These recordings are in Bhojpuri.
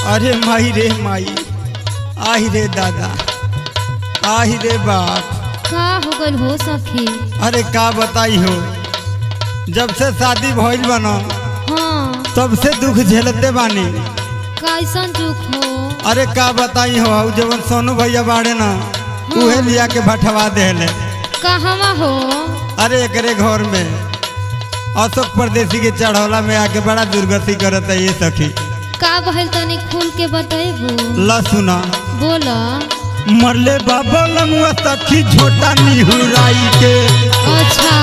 अरे माई रे माई आही रे दादा आही रे बाप का हो गल हो सखी अरे का बताई हो जब से शादी भइल बनो हाँ तब से दुख झेलते बानी कैसन दुख हो अरे का बताई हो हऊ जवन सोनू भैया बाड़े ना उहे लिया के भटवा देले कहवा हो अरे एकरे घर में अशोक परदेसी के चढ़ौला में आके बड़ा दुर्गति करत है ये सखी का भइल तनी खुल के बतैबू ला सुना बोल मरले बाबा लमुआ सखी झोटा निहुराई के अच्छा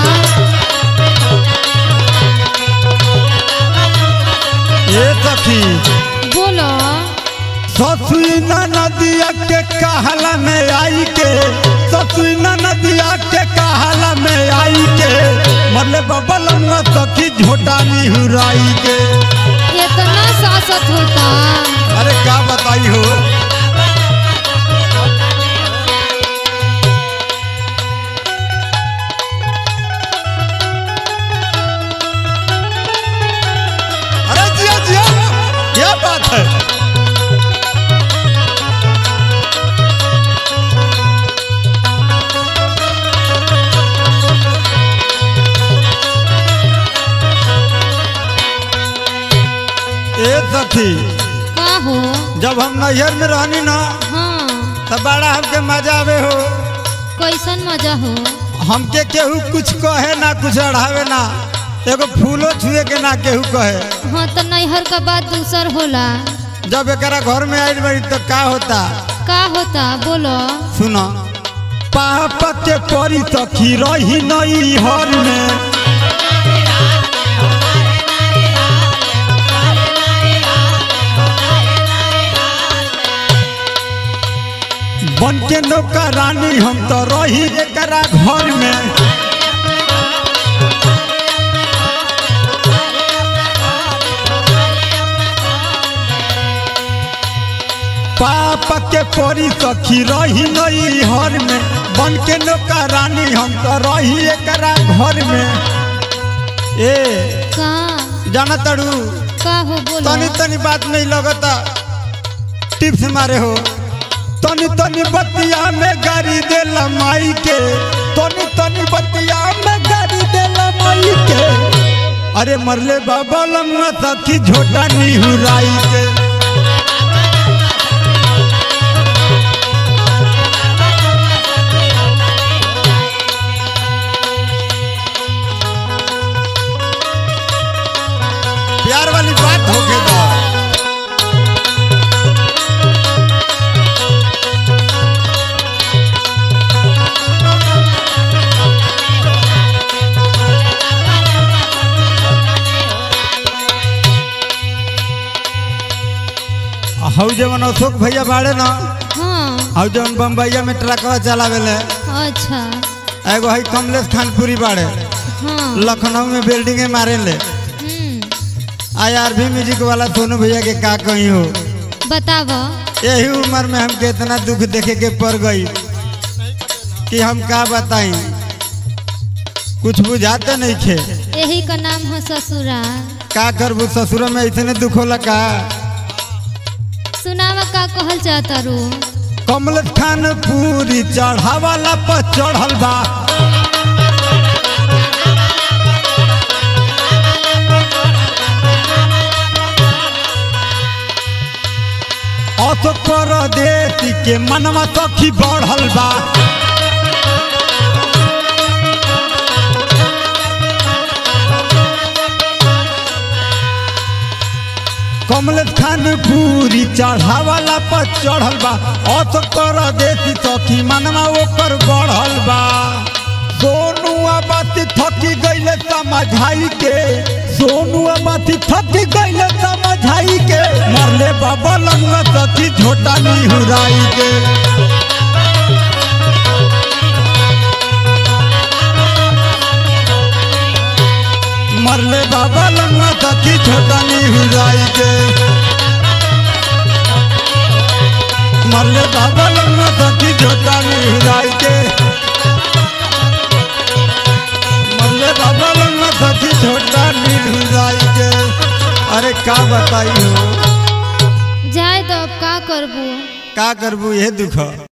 ए सखी बोल ससुई नदिया के कहला में आई के ससुई नदिया के कहला में आई के मरले बाबा लमुआ सखी झोटा निहुराई के इतना सासत होता अरे का बताई हो अरे जिया जिया क्या बात है ए सखी का हो जब हम नैहर में रहनी ना हाँ तब बड़ा हमके मजा आवे हो कैसन मजा हो हमके केहू कुछ कहे ना कुछ अढ़ावे ना एगो फूलो छुए के ना केहू कहे हाँ तो नैहर का बात दूसर होला जब एकरा घर में आइल बड़ी तो का होता का होता बोलो सुना पाप के परी सखी रही नई हर में बन के नौका रानी हम तो रही एकरा घर में पाप के परी सखी रही नई हर में बन के नौका रानी हम तो रही एकरा घर में ए का जाना तड़ू का हो बोलो तनी तनी बात नहीं लगता टिप्स मारे हो तनी तनी बतिया में गाड़ी देला माई के तनी तनी बतिया में गाड़ी देला माई के अरे मरले बाबा लम्मा सखी झोटा निहुराई के प्यार वाली बात हो गई बा हऊ जवन अशोक भैया बाड़े ना हाँ हऊ जवन बम्बैया में ट्रकवा चलावेले अच्छा एगो हई कमलेश खानपुरी बाड़े हाँ लखनऊ में बिल्डिंगे मारे ले हम्म आई आर भी म्यूजिक वाला सोनू भैया के का कही हो बताव यही उम्र में हमके इतना दुख देखे के पड़ गई कि हम का बताई कुछ बुझाते नहीं खे यही का नाम है ससुरा का करबू ससुर में इतने दुख होला का सुनावा का कहल चाहता रू कमलेश खानपुरी चढ़ावाला पर चढ़ल बा अशोक परदेसी के मनवा सखी बढ़ल बा कमलेश खानपुरी चढ़ावाला पर चढ़ल बा अशोक परदेसी सखी मनवा ओकर बढ़ल बा सोनुआ बाती थकी गईले समझाई के सोनुआ बाती थकी गईले समझाई के मरले बाबा लंगा सखी झोटा निहुराई के मरले बाबा लंगा सखी झोटा निहुराई के मरले बाबा लंगा सखी झोटा निहुराई के मरले बाबा लंगा सखी झोटा निहुराई के अरे का बताई हो जाए करबू का करबू ये दुख